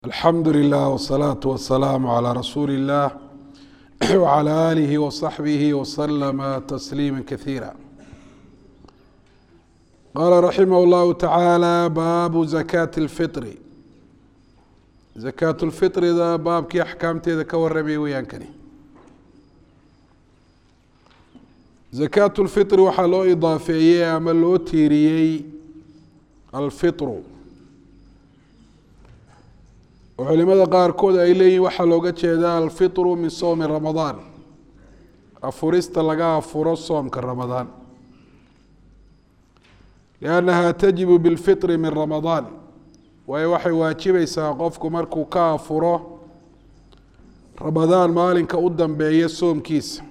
alxamdu lilah wsalaatu wasalaamu calaa rasuuli illah wcala aalihi wasaxbihi wasalama tasliima kasiira qaala raximah llahu tacaala baabu zakaati lfiri zakaatu lfirida baabkii axkaamteeda ka waramaya weyaankani zakaatu lfiri waxaa loo idaafeeyey ama loo tiiriyey alfiru oo culimada qaarkood ay leeyihin waxaa looga jeedaa alfitru min sowmi ramadaan afurista laga afuro soomka ramadaan liannaha tajibu bilfitri min ramadaan waayo waxay waajibaysaa qofku markuu ka afuro ramadaan maalinka u dambeeya soomkiisa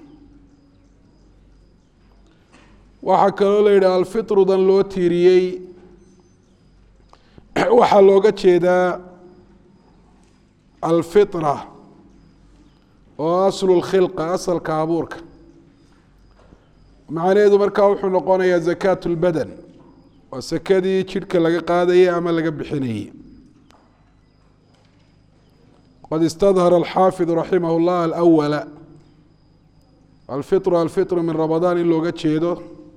waxaa kaloo la yidhi alfitrudan loo tiiriyey waxaa looga jeedaa alfitra oo aslu lkhilqa asalka abuurka macnaheedu markaa wuxuu noqonayaa zakaat lbadan waa sakadii jidhka laga qaadayay ama laga bixinayey qad istadhara alxaafidu raximah llah alawala alfitru alfitru min ramadaan in looga jeedo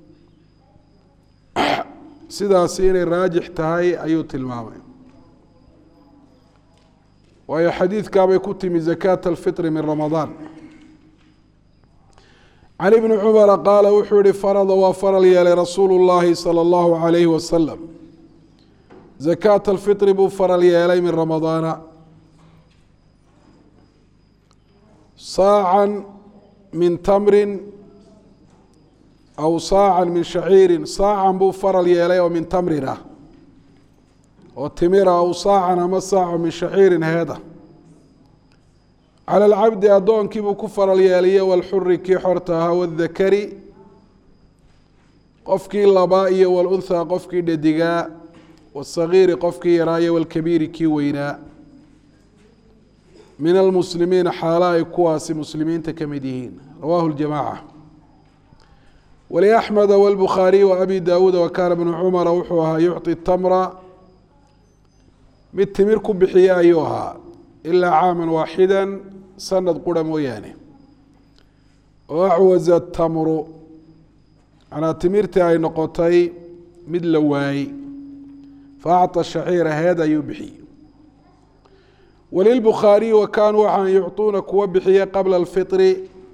sidaasi inay raajix tahay ayuu tilmaamay waayo xadiidkaabay ku timi zakaat alfitri min ramadaan can ibni cumara qaala wuxuu yihi farada waa faral yeelay rasuulu llaahi sala allahu calayhi wasalam zakaat alfitri buu faral yeelay min ramadaana saacan min tamrin aw saacan min shaciirin saacan buu faral yeelay oo min tamrin ah oo timira aw saacan ama saaco min shaciirin heeda cala alcabdi addoonkii buu ku faral yeeliye walxuri kii xorta ahaa wadakari qofkii labaa iyo walunhaa qofkii dhedigaa wasagiiri qofkii yaraa iyo walkabiiri kii weynaa min almuslimiina xaala ay kuwaasi muslimiinta ka mid yihiin rawahu ljamaaca waliaxmeda walbukhaariy wa abi daawuuda wa kaana bnu cumara wuxuu ahaa yucطi tamra mid timir ku bixiya ayuu ahaa ilaa caama waaxida sanad qura mooyaane oo acwaza tamru manaa timirtii ay noqotay mid la waayey fa acطa shaciira heed ayuu bixiyey walilbukhaariyi wa kaanuu waxaan yucطuuna kuwa bixiya qabla alfitri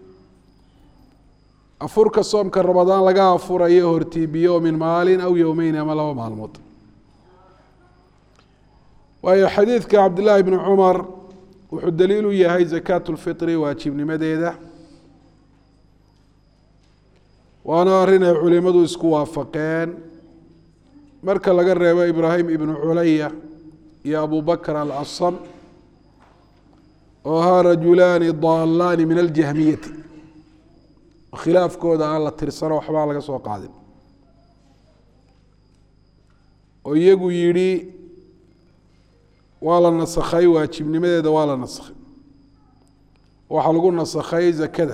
afurka soomka ramadaan laga afurayo hortiibiyo min maalin aw yowmeyn ama laba maalmood waayo xadiidka cabdillaahi bni cumar wuxuu daliil u yahay zakaat lfitri waajibnimadeeda waana arrin ay culimadu isku waafaqeen marka laga reebo ibraahim ibnu culaya iyo abu bakr alasam oo ahaa rajulaani daalaani min aljahmiyati khilaafkooda aan la tirsano waxbaa laga soo qaadin oo iyagu yidhi waa la nasakhay waajibnimadeeda waa la nasakhay waxaa lagu nasakhay zakada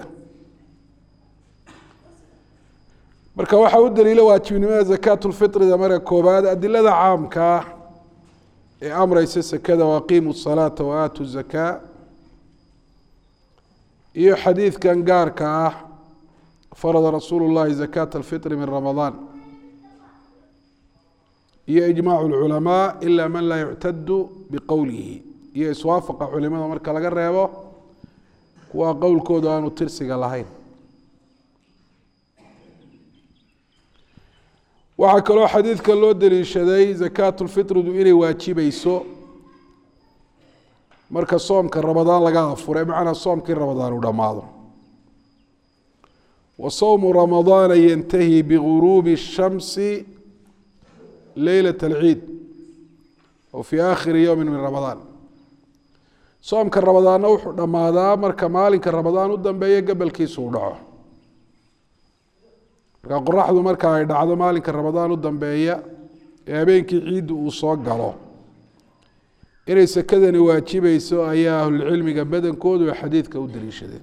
marka waxaa u daliila waajibnimada zakaat lfitrida marka koobaad adilada caamkaa ee amreysa sakada waaqiimu salaata wa aatu zakaa iyo xadiidkan gaarka ah farada rasuulu llahi zakaat alfitri min ramadaan iyo ijmaac اlculamaa ila man laa yuctadu biqowlihi iyo iswaafaqa culimada marka laga reebo kuwa qowlkooda aanu tirsiga lahayn waxaa kaloo xadiidka loo deliishaday zakaat lfitridu inay waajibeyso marka soomka ramadaan laga afure macnaa soomkii ramadaan uu dhammaado wa sowmu ramadaana yantahi biguruubi الshamsi leylat alciid oo fii aakhiri yowmi min ramadaan soomka ramadaanna wuxuu dhammaadaa marka maalinka ramadaan u dambeeya gabalkiisu u dhaco marka qoraxdu marka ay dhacdo maalinka ramadaan u dambeeya ee habeenkii ciidda uu soo galo inay sakadani waajibeyso ayaa ahlulcilmiga badankoodu ay xadiidka u daliishadeen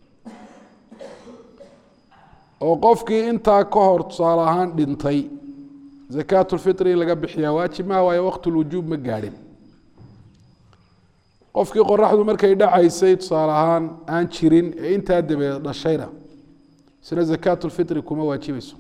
oo qofkii intaa ka hor tusaale ahaan dhintay zakaat lfitri in laga bixiyaa waajib maha waayo waqt lwujuub ma gaadhin qofkii qoraxdu markay dhacaysay tusaale ahaan aan jirin ee intaa dabeed dhashayna isna zakaatulfitri kuma waajibayso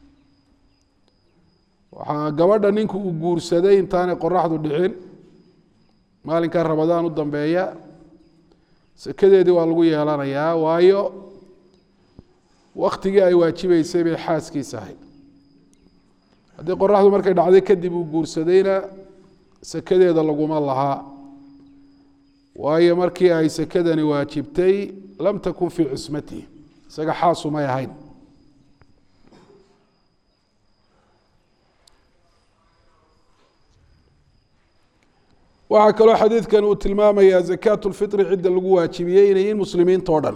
waxaa gabadha ninku uu guursaday intaanay qoraxdu dhicin maalinkaa ramadaan u dambeeya sakadeedii waa lagu yeelanayaa waayo waktigii ay waajibeysay bay xaaskiisa ahayd haddii qoraxdu markay dhacday kadib uu guursadayna sakadeeda laguma lahaa waayo markii ay sakadani waajibtay lam takun fii cismatihi isaga xaasumay ahayn waxaa kaloo xadiidkan uu tilmaamayaa zakaat lfitri cidda lagu waajibiyey inay yihiin muslimiinta o dhan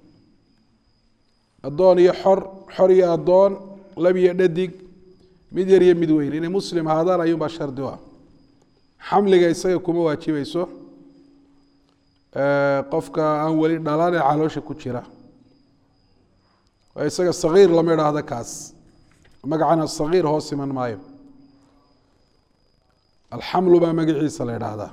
addoon iyo xor xor iyo addoon lab iyo dhadig mid yar iyo mid weyn inay muslim ahaadaan ayuunbaa shardi u ah xamliga isaga kuma waajibayso qofka aan weli dhalaan ee caloosha ku jira isaga sagiir lama idhaahdo kaas magacana sagiir hoos iman maayo alxamlu baa magaciisa la idhaahdaa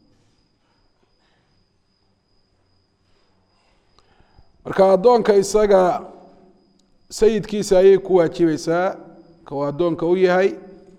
marka addoonka isaga sayidkiisa ayay ku waajibaysaa ka uu addoonka u yahay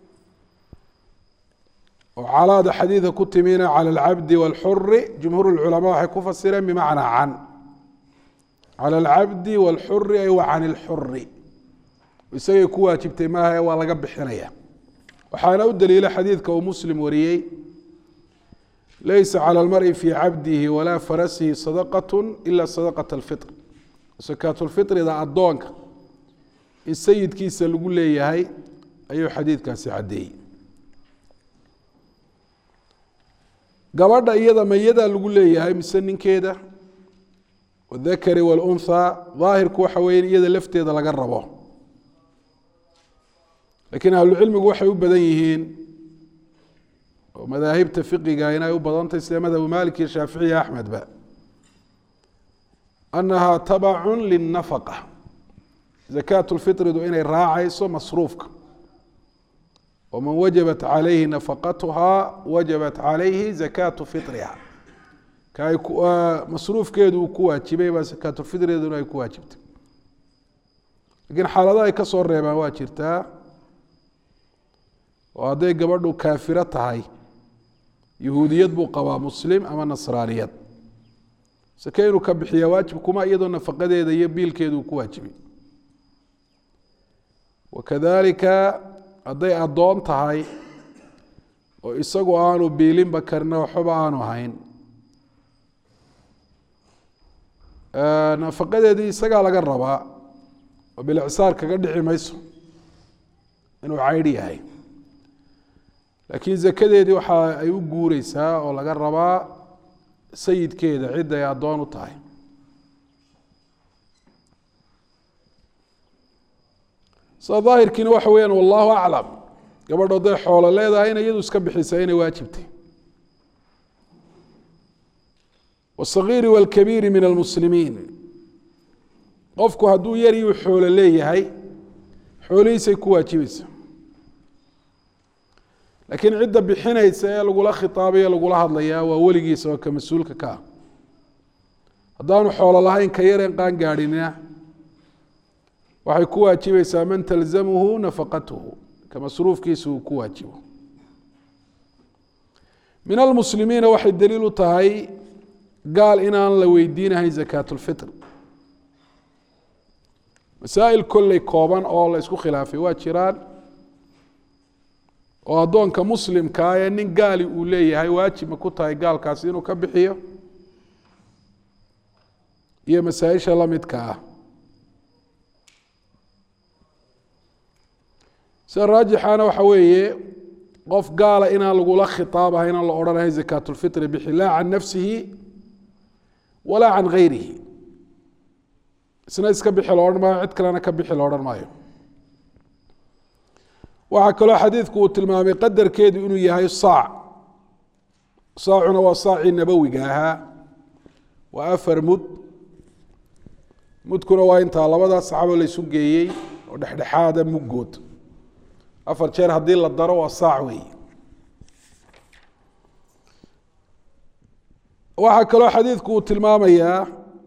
oo calaada xadiidka ku timina cala alcabdi wاlxuri jumhuur اlculamaa waxay ku fasireen bimacnaa can cala alcabdi wاlxuri ay wa can اlxuri isagay ku waajibtay maaha waa laga bixinaya waxaana u daliila xadiidka uu muslim wariyey laysa calى اlmari fii cabdihi walaa farasihi sadaqaة ila sadaqaة اlfitr sakaatulfitrida addoonka in sayidkiisa lagu leeyahay ayuu xadiidkaasi caddeeyey gabadha iyada mayadaa lagu leeyahay mise ninkeeda wadakari wاlunhaa daahirku waxa weeye in iyada lafteeda laga rabo lakiin ahlucilmigu waxay u badan yihiin oo madaahibta fiqiga inay u badantahy sida madhabu malik iyo shaaficiya axmedba annaha tabacu lilnafaqa zakaat lfitridu inay raacayso masruufka waman wajabat calayhi nafaqatuhaa wajabat calayhi zakaatu fitriha ka ay masruufkeedu uu ku waajibay baa zakaatulfitriduna ay ku waajibtay lakiin xaalada ay ka soo reebaan waa jirtaa oo hadday gabadhu kaafiro tahay yahuudiyad buu qabaa muslim ama nasraaniyad sake inuu ka bixiya waajib kuma iyadoo nafaqadeeda iyo biilkeedu uu ku waajibay wakadalika hadday addoon tahay oo isagu aanu biilinba karina waxbaba aanu hayn nafaqadeedii isagaa laga rabaa oo bilicsaar kaga dhici mayso inuu caydh yahay laakiin zakadeedii waxa ay u guureysaa oo laga rabaa sayidkeeda cid ay addoon u tahay sida daahirkiina waxa weyaan wallahu aclam gabadh hadday xoolo leedahay ina iyadu iska bixisaa inay waajibtay wاsagiiri wاlkabiiri min almuslimiin qofku hadduu yar iyuu xoolo leeyahay xoolihiisay ku waajibaysa laakiin cidda bixinaysa ee lagula khitaabayo lagula hadlayaa waa weligiisa oo ka mas-uulka ka ah haddaanu xoolo lahayn ka yareen qaan gaadhinina waxay ku waajibaysaa man talzamuhu nafaqatuhu ka masruufkiisa uu ku waajibo min almuslimiina waxay daliil u tahay gaal inaan la weydiinahayn zakaat lfitr masaa'il kolley kooban oo la isku khilaafay waa jiraan oo addoonka muslimkaa ee nin gaali uu leeyahay waajib ma ku tahay gaalkaasi inuu ka bixiyo iyo masaa-isha la midka ah sida raajixana waxa weeye qof gaala inaan lagula khitaabahay inaan la odhanahay zakaatulfitri bixi laa can nafsihi walaa can gayrihi isna iska bixi lo odhan maayo cid kalena ka bixi lo odhan maayo waxaa kaloo xadiidku uu tilmaamay qadarkeedu inuu yahay saac saacuna waa saacii nabowiga ahaa waa afar mud mudkuna waa intaa labadaa saxaabo laysu geeyey oo dhexdhexaada muggood afar jeer haddii la daro waa saac weey waxaa kaloo xadiidku uu tilmaamayaa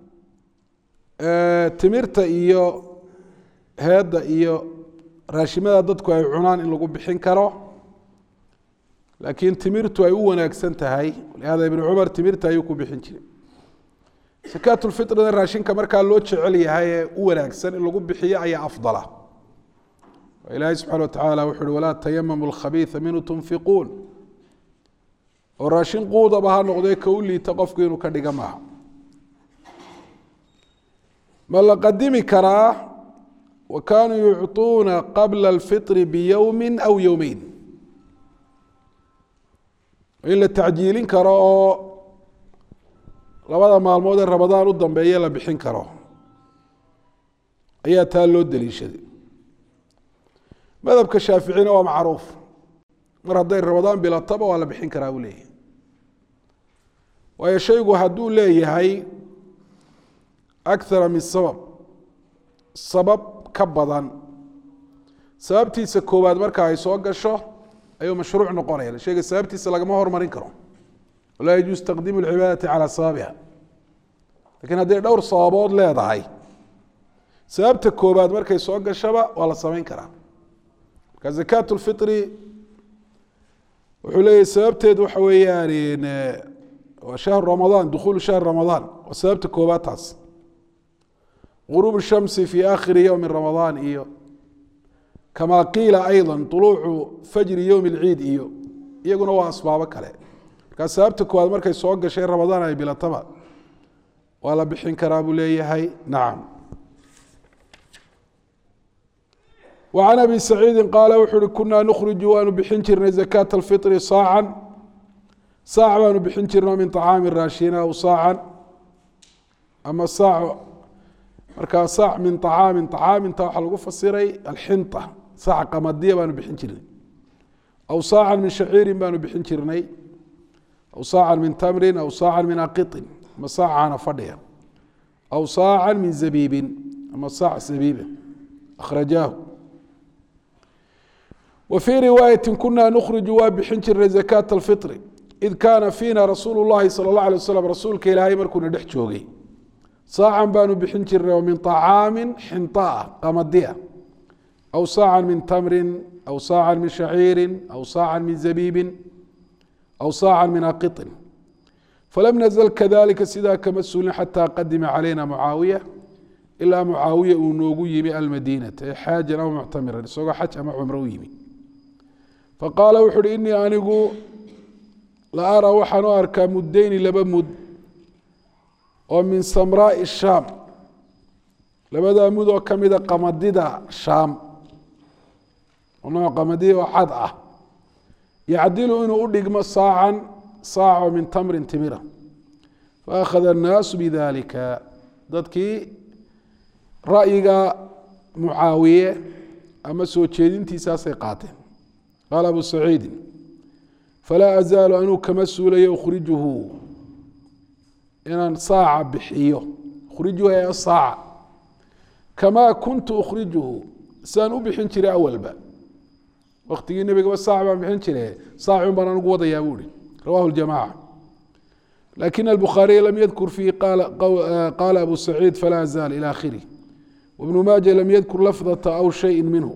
timirta iyo heedda iyo raashimada dadku ay cunaan in lagu bixin karo laakiin timirtu ay u wanaagsan tahay lihada ibnu cumar timirta ayuu ku bixin jiray sakaatulfitrina raashinka markaa loo jecel yahay ee u wanaagsan in lagu bixiyo ayaa afdala ilaahay subxana watacaala wuxu uhi walaa tayamamu lkhabiisa minhu tunfiquun oo raashin quudaba ha noqdee ka u liita qofku inuu ka dhiga maaha ma la qadimi karaa wa kaanuu yucطuuna qabla alfitri biyowmi aw yowmeyn in la tacjiilin karo oo labada maalmood ee ramadaan u dambeeye la bixin karo ayaa taa loo daliishaday madhabka shaaficina waa macruuf mar hadday ramadaan bilataba waa la bixin karaa buu leeyahay waayo shaygu hadduu leeyahay akara min sabab sabab ka badan sababtiisa koowaad marka ay soo gasho ayuu mashruuc noqonaya shayga sababtiisa lagama hormarin karo walaa yajuus taqdiimu lcibaadati calaa sababiha lakiin hadday dhowr sababood leedahay sababta koobaad markay soo gashaba waa la samayn karaa marka zakaat lfitri wuxuu leeyahy sababteedu waxa weeyaan waa shahru ramadaan dukhulu shahri ramadaan waa sababta koobaad taas غروب الشhمس في آkhiri يوم رمضان iyo كama qiila أيضا طلوucu فجri يوم العيid iyo iyaguna waa asbaabo kale markaa sababta koowaad markay soo gashay رamadaan ay bilataba waa la bixin karaa buu leeyahay naعم وعن أbي سعيidi qاala wuxu uhi kuna نkرج waanu bixin jirnay زكاة الفطر sاacا saac baanu bixin jirno min طعاami raashina aw saaعا ama saac markaa saac min طacaamin طacaaminta waxaa lagu fasiray alxinطa saac qamadiya baanu bixin jirnay aw saacan min shaciirin baanu bixin jirnay aw saacan min tamrin aw saacan min aqiطin ama saacana fadhiya aw saacan min zabiibin ama saac zabiiba akhrajaahu wa fii riwaayati kuna nukhriju waa bixin jirnay zakaة اlfiطri id kaana fiina rasuulu اllahi salى اllah alيه waslm rasuulka ilaahay markuuna dhex joogay saacan baanu bixin jirnay oo min طacaami xinطaa qamadiya aw saacan min tamrin aw saacan min shaciiri aw saacan min zabiibin aw saacan min aqiطin falam nazl kadalika sidaa kama sulin xataa qadima calayna mucaawiya ilaa mucaawiya uu noogu yimi almadiinata ee xaajan aw muctamiran isagoo xaj ama cumro u yimi faqaala wuxu uhi inii anigu la araa waxaan u arkaa muddeyni laba mud oo min samraai shaam labadaa mud oo ka mida qamadida shaam oo nooc qamadida oo cad ah yacdilu inuu u dhigmo saacan saaco min tamrin timira faakhada annaasu bidalika dadkii ra'yiga mucaawiye ama soo jeedintiisaasay qaateen qaala abu saciidin falaa azaalu anuu kama suulayo ukhrijuhu inaan saaca bixiyo ukhrijuhu ee saaca kamaa kuntu ukhrijuhu sidaan u bixin jiray awalba waktigii nebigaba saac baan bixin jire saacun baan anugu wadayaa buu ihi rawahu ljamaca lakin albukhaariy lam yadkur fiihi qaala abu saciid falaa azaal ilى akhirih wibnu maaja lam yadkur lafdata aw shayi minhu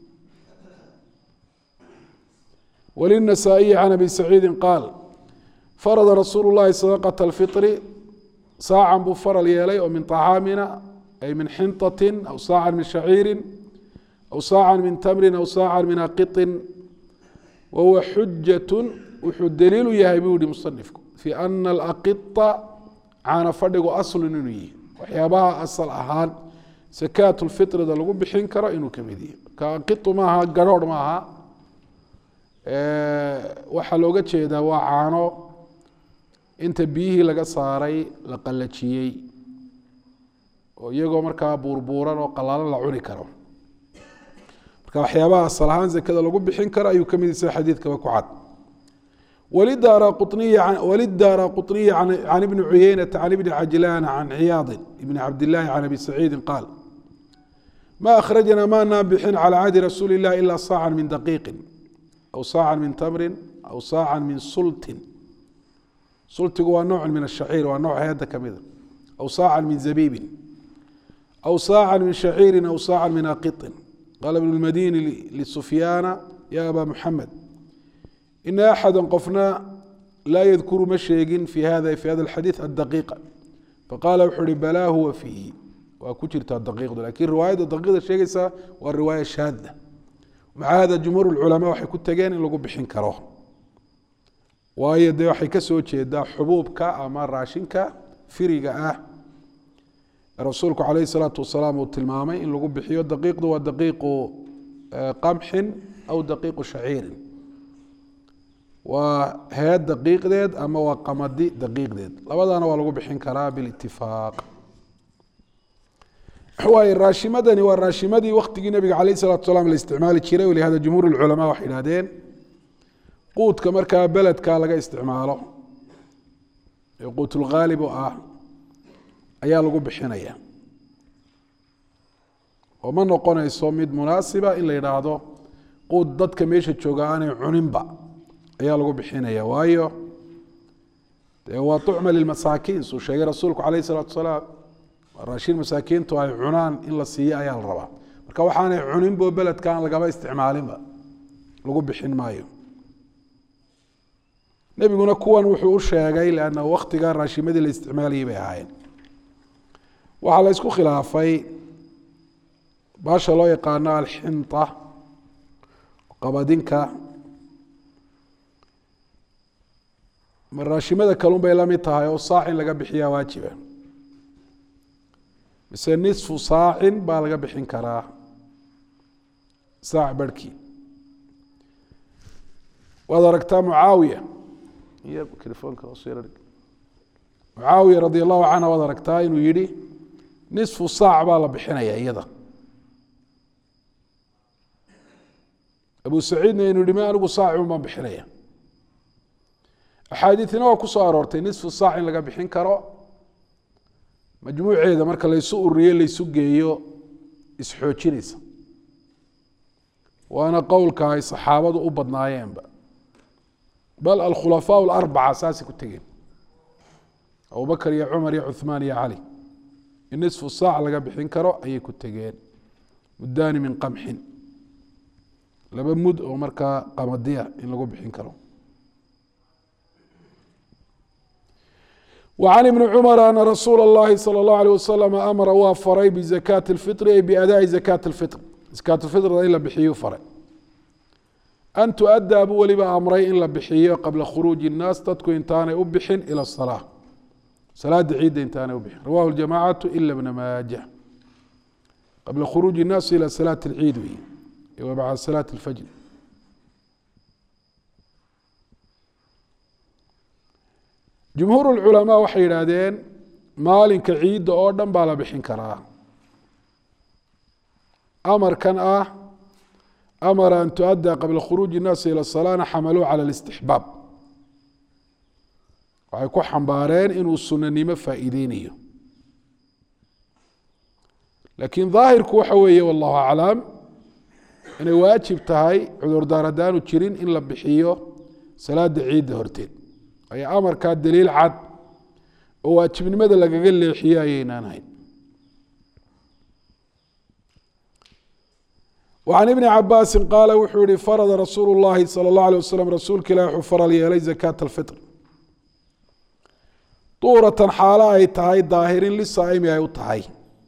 wlلنasaaئiyi can abi saciidi qaal farada rasuulu اllahi sadaqaة اlfiطri saacan buu faral yeelay oo min طacaamina ay min xinطati aw saacan min shaciiri aw saacan min tamrin aw saacan min aqiطin wahuwa xujaة wuxuu daliilu yahay buu yihi musanifku fi ana alaqita caana fadhigu aslu inuu yihi waxyaabaha asal ahaan sakaat lfitrida lagu bixin karo inuu kamid yahi marka aqiu maaha garhoorh maaha waxaa looga jeedaa waa caano inta biyihii laga saaray la qalajiyey oo iyagoo markaa buurbuuran oo qalaalan la cuni karo marka waxyaabaha asal ahaan zakada lagu bixin karo ayuu kamid yahi sida xadiidkaba ku cad wlidaara quطniyi can ibni cuyeynata can ibni cajlaana can ciyaadi ibni cabdillaahi can abi saciidi qaal ma akhrajna maanaan bixin calى cahdi rasuuli اlah ila saacan min daqiiqi aw saacan min tamrin aw saacan min sultin sultigu waa nooc min ashaciir waa nooc heedda ka mida aw saacan min zabiibin aw saacan min shaciirin aw saacan min aqiطin qaala ibnu lmadini lisufyaana ya aba muxamed ina axada qofna laa yadkuru ma sheegin fi hada fi hada alxadiid addaqiiqa faqaala wuxuu ihi balaa huwa fiihi waa ku jirtaa daqiiqdu lakin riwaayadda daqiiqda sheegaysa waa riwaaya shaada maca hada jumhuur lculamaa waxay ku tegeen in lagu bixin karo waayo dee waxay ka soo jeedaa xubuubka ama raashinka firiga ah rasuulku calayhi salaatu wasalaam uu tilmaamay in lagu bixiyo daqiiqdu waa daqiiqu qamxin aw daqiiqu shaciirin waa heed daqiiqdeed ama waa qamadi daqiiqdeed labadana waa lagu bixin karaa bilitifaaq waay raashimadani waa raashimadii waktigii nabiga calayh salatu salaam la isticmaali jiray walihada jumhuur lculamaa waxay idhahdeen quudka markaa beledka laga isticmaalo ee quutulghaalib oo ah ayaa lagu bixinaya oo ma noqonayso mid munaasiba in la yidhaahdo quud dadka meesha jooga aanay cuninba ayaa lagu bixinaya waayo dee waa tucma lilmasaakiin suu sheegay rasuulku calayh isalaatu wasalaam raashin masaakiintu ay cunaan in la siiyo ayaa la rabaa marka waxaanay cuninbo beledkaan lagaba isticmaalinba lagu bixin maayo nebiguna kuwan wuxuu u sheegay lanna waktigaa raashimadii la isticmaalayay bay ahaayeen waxaa la isku khilaafay baasha loo yaqaano alxinta qabadinka ma raashimada kalun bay la mid tahay oo saac in laga bixiyaa waajiba mise nisfu saacin baa laga bixin karaa saac barhkii waad aragtaa mucaawiya iyo telefoonka mucaawiya radi allahu canha waad aragtaa inuu yihi nisfu saac baa la bixinaya iyada abu saciidna inuu yihi ma anigu saacun baan bixinaya axaadiidina waa ku soo aroortay nisfu saac in laga bixin karo majmuuceeda marka laysu ururiyo laysu geeyo isxoojinaysa waana qowlka ay saxaabadu u badnaayeenba bal alkhulafaa alarbaca saasay ku tegeen abubakr iyo cumar iyo cuhmaan iyo cali in nisfu saac laga bixin karo ayay ku tegeen muddaani min qamxin laba mud oo markaa qamadiya in lagu bixin karo وعن بن cمر أن رsuuل الlahi slى الlaه عليه وsلم amra waa faray بزakاة الفiطr ay بأdاءi زakاة الفiطr زakاة الفiطrda in la bixiyu faray an تؤdى buu weliba amray in la bixiyo qabla khuruuجi الناas dadku intaanay u bixin ilى الصلاة salaada ciidda intaanay u bixin rawah الجamاعaة إlا بن maaجة qabla khuruuجi الناas ilى صلاة الciid wey w bعd صلاة الفجر jumhuur اlculamaa waxay yidhaahdeen maalinka ciidda oo dhan baa la bixin karaa amarkan ah amara an tuadda qabla khuruuji الnaasi ilى الصalaana xamaluu calى الاstixbaab waxay ku xambaareen inuu sunanimo faa'iideynayo laakiin daahirku waxa weeye wallahu aclam inay waajib tahay cudurdaar haddaanu jirin in la bixiyo salaada ciidda horteed ay amarkaa daliil cad oo waajibnimada lagaga leexiyo ayaynaan ahayn وعن iبن cabاsi qaala wuxuu yihi farada rasuul الlahi salى الlaه عليه waslم rasuulka ilah wuxuu faral yeelay زakاة الfiطr duuratan xaalo ay tahay daahirin lisaa'imi ay u tahay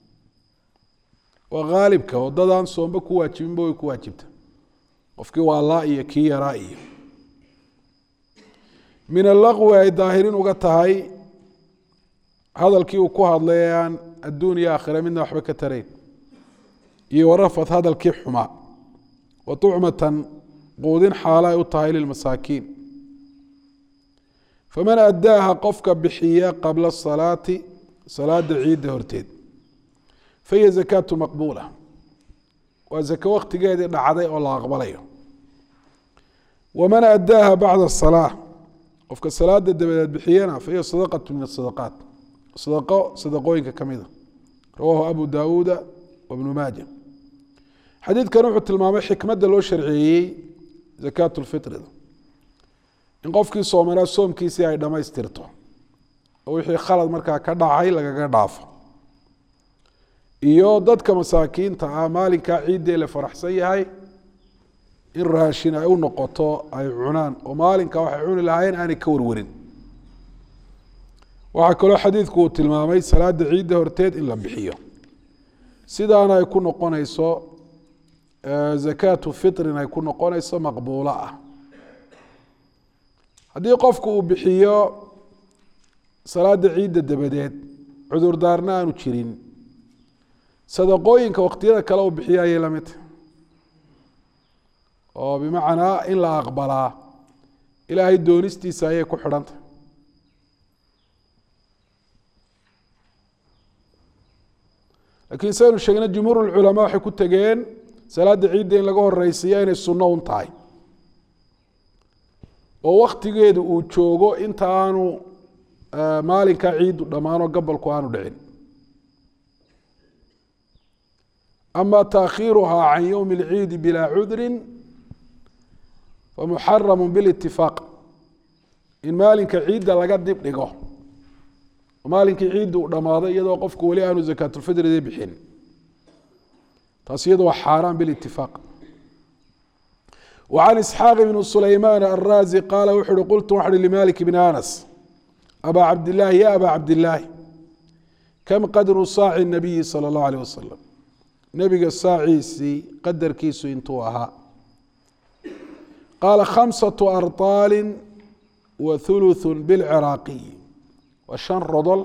waa haalibka wadadaan soomba ku waajibinba way ku waajibta qofkii waa laa iyo kii yaraa iyo min alaqwi ay daahirin uga tahay hadalkii uu ku hadlay ee aan adduun iyo aakhira midna waxba ka tarayn iyo warafad hadalkii xumaa wa tucmatan quudin xaalo ay u tahay lilmasaakiin faman addaaha qofka bixiya qabla salaati salaada ciidda horteed fahiya zakaatu maqbuula waa zako waktigeedii dhacday oo la aqbalayo waman addaaha bacda salaa qofka salaada dabadeed bixiyana fahiya sadaqatu min asadaqaat sadaqo sadaqooyinka ka mida rawaahu abu daawuuda wabnu maaja xadiidkan wuxuu tilmaamay xikmadda loo sharceeyey zakaatu lfitrida in qofkii soomanaa soomkiisii ay dhammaystirto oo wixii khalad markaa ka dhacay lagaga dhaafo iyo dadka masaakiinta ah maalinkaa ciiddee la faraxsan yahay in raashin ay u noqoto ay cunaan oo maalinka waxay cuni lahaayeen aanay ka warwarin waxaa kaloo xadiidku uu tilmaamay salaada ciidda horteed in la bixiyo sidaana ay ku noqonayso zakaatu fitrin ay ku noqonayso maqbuulo ah haddii qofku uu bixiyo salaada ciidda dabadeed cudurdaarna aanu jirin sadaqooyinka waqtiyada kale uu bixiyo ayay la mid tahay oo bimacnaa in la aqbalaa ilaahay doonistiisa ayay ku xidhantahy lakiin saynu sheegnay jumhuur culamaa waxay ku tegeen salaada ciidda in laga horeysiiya inay sunno un tahay oo waktigeedu uu joogo inta aanu maalinkaa ciiddu dhammaanoo gabalku aanu dhicin ama taakhiiruhaa can yowmi اlciidi bilaa cudrin famuxaramu bilitifaaq in maalinka ciidda laga dib dhigo maalinkii ciidda uu dhammaaday iyadoo qofku weli aanu zakaatulfidrida bixin taas iyado waa xaaraan bilitifaaq وعن إسحاaq بن سليمان الرازي qاaل wuxu uhi qلت waxا hi لمالك بن أنس أbا cabd اللahi ya أbا cabd اللahi كم qadru saaci النabiyi slى الlaه عليه waسلم nebiga saaciisii qadarkiisu intuu ahaa qaala khamسaة أrطاal وثuluث bاlciraaqiي waa شhan rodol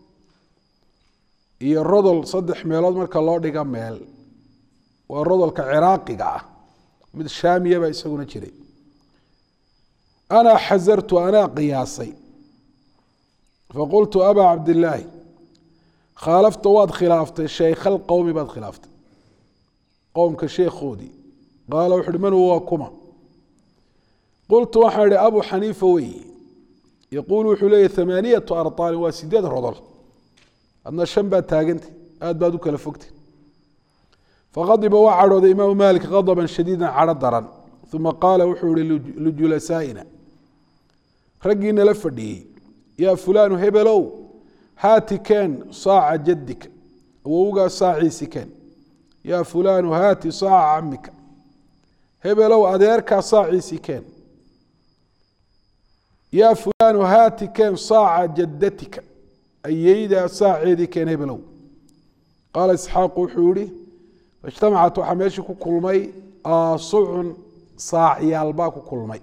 iyo rodol saddex meelood marka loo dhiga meel waa rodolka ciraaqiga ah mid shaamiya baa isaguna jiray anaa xasartu anaa qiyaasay faqultu abaa cabdillaahi khaalafta waad khilaaftay shaykha alqowmi baad khilaaftay qowmka sheekhoodii qaala wuxu uhi man huwa kuma qultu waxaan idhi abu xaniifa weyi yaquulu wuxuu leeyahy thamaaniyatu arطaalin waa sideed rodol adna shan baad taagantay aad baad u kala fogtay faqadiba waa cadhooday imaamu malik qadban shadiida cadho daran uma qaala wuxuu ihi lijulasaa'ina raggii nala fadhiyey yaa fulaanu hebelow haati keen saaca jadika awowgaa saaciisi keen yaa fulaanu haati saaca camika hebelow adeerkaa saaciisi keen yaa fulaanu haati keen saaca jadatika ayeydaa saaceedii keen hebelow qaala isxaaqu wuxuu yihi ijtamacat waxaa meeshii ku kulmay aasucun saacyaal baa ku kulmay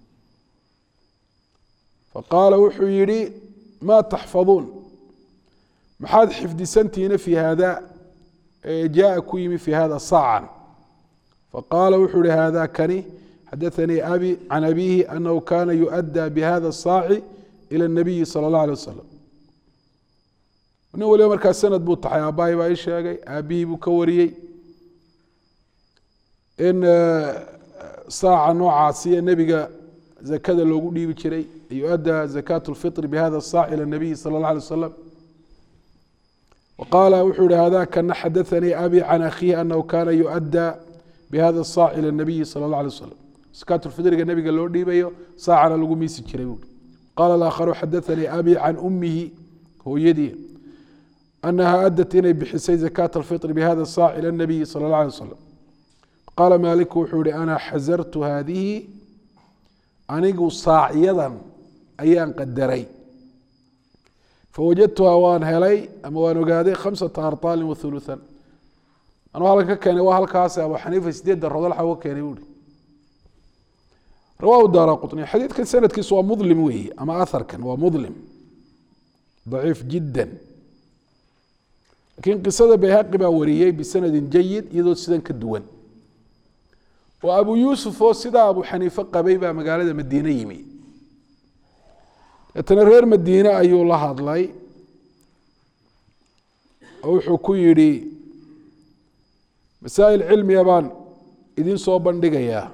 faqaala wuxuu yihi maa taxfaduun maxaad xifdisantihiina fi hada jaaa ku yimi fi hada saacan faqaala wuxuu ihi hada kani xadaanii abi can abihi anahu kana yuؤadى bihada الsaaci ilى الnabiyi salى اllah alيه wasalam nin waliba markaa sanad buu taxay aabbahay baa ii sheegay aabihii buu ka wariyey in saaca noocaasiya nebiga zakada loogu dhiibi jiray yuؤadى zakaة الfiطr bhada الsaac ilى الnabiyi salى اllah alيه wasalam waqaala wuxuu ihi hada kana xadaanii abi can akhiihi anahu kana yuؤadى bhada الsaac ilى الnabiyi salى اllah alيه wasalam zakaatulfidriga nebiga loo dhiibayo saacana lagu miisi jiray buui qaala aakharu xadaanii abi can umihi hooyadii anaha adat inay bixisay zakaat alfitr bihada saac ila nabiyi sala اllah alay wasalam qaala maaliku wuxuu ihi ana xasartu haadihi anigu saacyadan ayaan qadaray fawajadtuhaa waan helay ama waan ogaaday khamsata arطaalin wathuluthan anuu halkan ka keenay waa halkaas abu xaniifa sideedda rodol xa uga keenay buui rawahu daara quطni xadiidkan sanadkiisu waa mudlim weeye ama aharkan waa mudlim daciif jidda lakiin qisada bayhaqi baa wariyey bisanadin jayid iyadoo sidan ka duwan oo abu yuusuf oo sidaa abu xaniife qabay baa magaalada madiine yimi deetana reer madiine ayuu la hadlay oo wuxuu ku yidhi masaa'il cilmiga baan idin soo bandhigayaa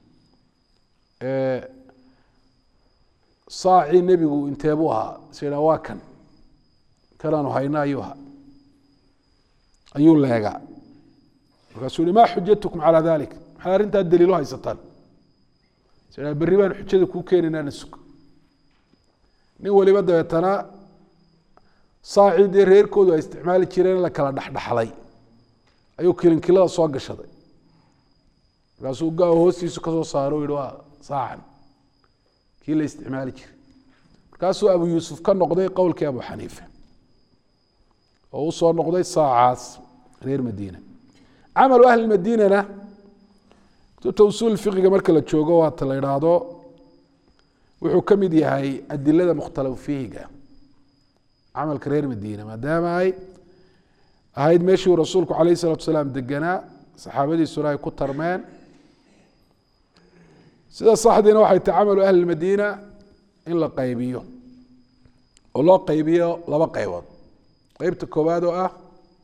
saacii nebigu inteebuu ahaa is idhaa waa kan kanaanu hayna ayuu ahaa ayuu leegaa markaasuu yihi ma xujatukum calى dalik maxay arrintaa daliilo haysataan sa berri baan xujada kuu keenaynaa na sug nin waliba dabeetana saacii dee reerkoodu ay isticmaali jireen la kala dhexdhexlay ayuu kilinkilada soo gashaday markaasuu ga hoostiisu kasoo saaro o yihi waa saacan kii la isticmaali jiray markaasuu abu yuusuf ka noqday qowlkii abu xaniife oo u soo noqday saacaas reer madiina camalu ahli madiinana kutubta usuul fiqiga marka la joogo waata la idhaahdo wuxuu ka mid yahay adilada mukhtalaf fiihiga camalka reer madiina maadaama ay ahayd meeshii uu rasuulku calayh isalatu salaam deganaa saxaabadiisuna ay ku tarmeen sida saxdiina waxay tahay camalu ahli madiina in la qaybiyo oo loo qaybiyo laba qaybood qeybta koowaad oo ah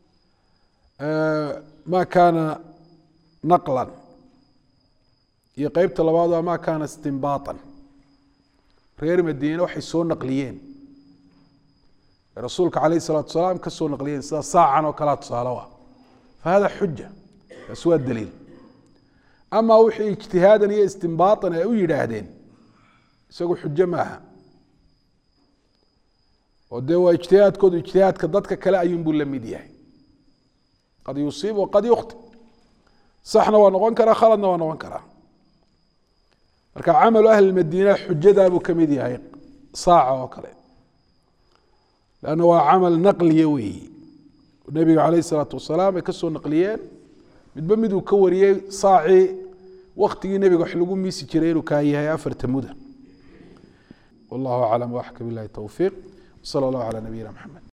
ma kaana naqlan iyo qeybta labaad oo ah ma kaana istimbaatan reer madiine waxay soo naqliyeen rasuulka calayh الsalaatu salaam ka soo naqliyeen sida saacan oo kalea tusaale ah fahada xuja kaas waa daliil ama wixii ijtihaadan iyo istimbaatan ay u yidhaahdeen isagu xujo maaha oo dee waa ijtihaadkoodu ijtihaadka dadka kale ayuunbuu la mid yahay qad yusiib waqad yukhti saxna waa noqon karaa khaladna waa noqon karaa marka camalu ahli madiina xujadaabuu ka mid yahay saaca oo kale lanna waa camal naqliya weeyi nebiga calayh isalaatu wasalaam ay ka soo naqliyeen midba miduu ka wariyey saacii waktigii nebiga wax lagu miisi jiray inuu kaa yahay afarta muda wallahu aclam waxka bilahi towfiiq wsala allahu calaa nabiyina maxamed